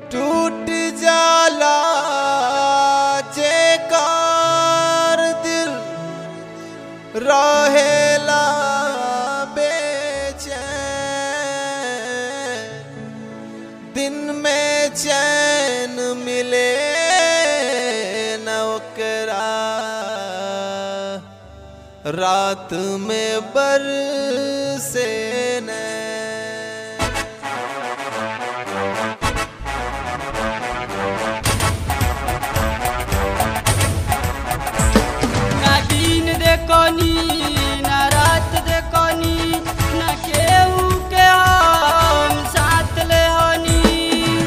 टूट जाला जेकार दिल रहेला बेचैन दिन में चैन मिले न ओकरा रात में बरसे नैन ना दिन देखनी ना रात देखनी ना केहू के हम साथ ले हनी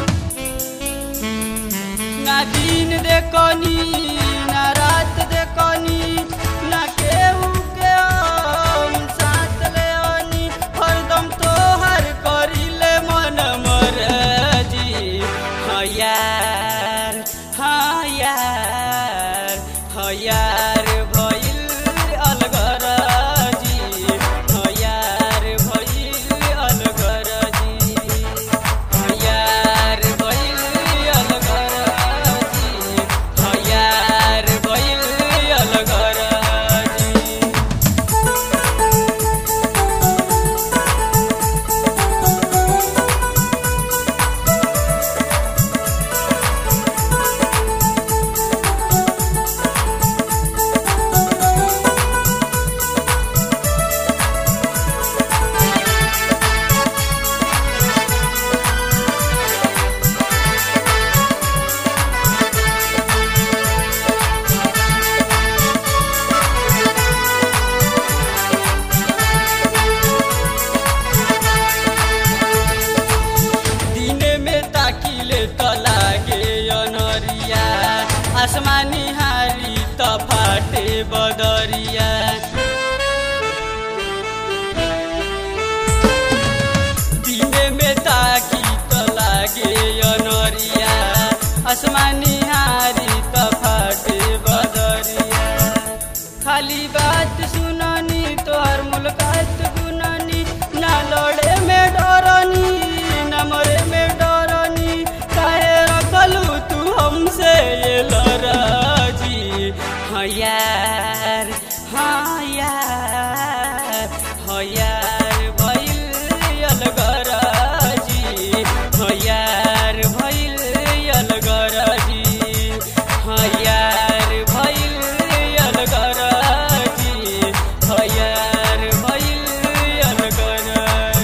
ना दिन देखनी ना रात देखनी ना केहू के हम साथ ले हनी हरदम तोहर करिले मन मरजी हाँ यार हाँ यार हाँ यार भइल अलगरजी हाँ यार भइल अलगरजी हाँ यार भइल अलगरजी हाँ यार भइल अलगरजी दिने में ताकिले त लागे अनरिया आसमानी हारी त फाटे बदरिया दिने में ताकी त लागे अनरिया आसमानी हारी त फाटे बदरिया खाली बात सुननी तोहर मुलाकात गुननी ना लड़े में डरनी ना मरे में डरनी काहे रखलू तू हमसे ये लड़ाजी हाँ यार हाँ यार हाँ यार भइल अलगराजी हाँ यार भइल अलगराजी हाँ यार भइल अलगराजी हाँ यार भइल अलगराजी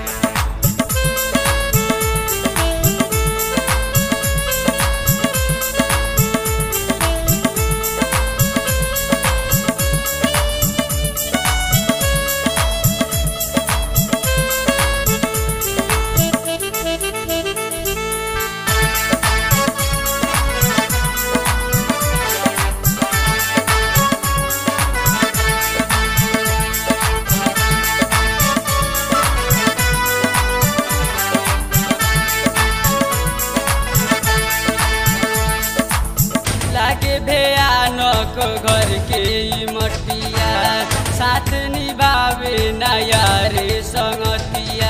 लागे भयानक घर के ई मटिया साथ निभावे नया रे संगतिया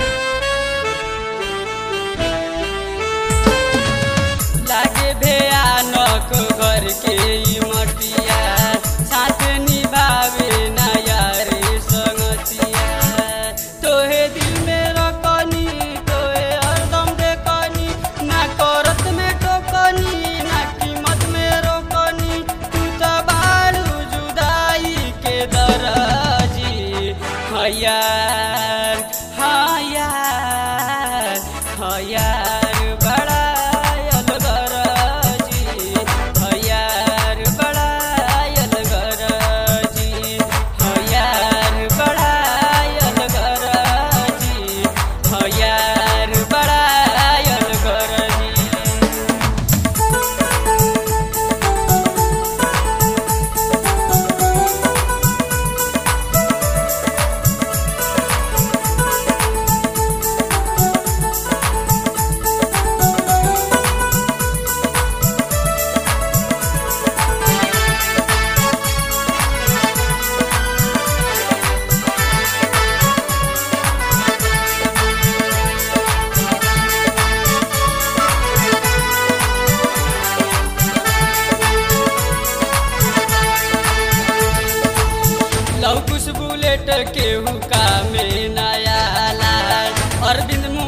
लागे भयानक घर के ई मटिया साथ निभावे नया रे संगतिया तोहे दिल में रखनी तोहे हरदम देखनी ना करत में टोकनी ना कीमत में रोकनी तू तो बारू जुदाई के दराजी हाँ यार हाँ यार हाँ यार बड़ा अलगराजी हाँ यार बड़ा अलगराजी हाँ यार बड़ा अलगराजी हाँ यार बड़ा अलगराजी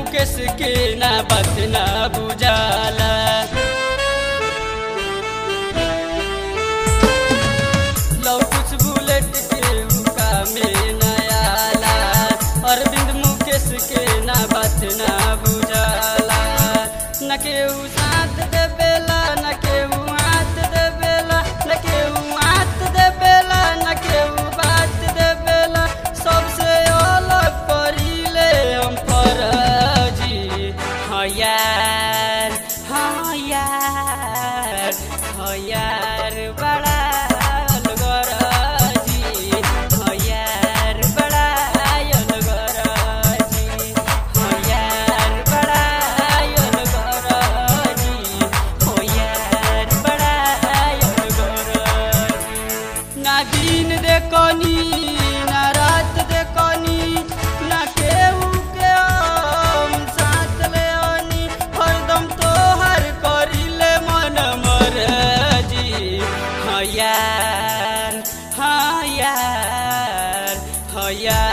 मुकेश के ना बात ना बुझाला लौ कुछ बुलेट के हुका में नयाला अरविंद मुकेश के ना बात ना बुझाला न केहू साथ देवेला न केहू हाथ देवेला न केहू हाथ देवेला न केहू बात देवेला सबसे अलग करीले हम फरजी हाँ यार हाँ यार हाँ यार बड़ा अलगरजी हाँ यार बड़ा अलगरजी हाँ यार बड़ा अलगरजी हाँ यार बड़ा अलगरजी ना दिन देखनी ना रात देखनी ना केहू के हम साथ ले आनी हरदम तोहर करिले मन मरजी हाँ यार हाँ यार हाँ यार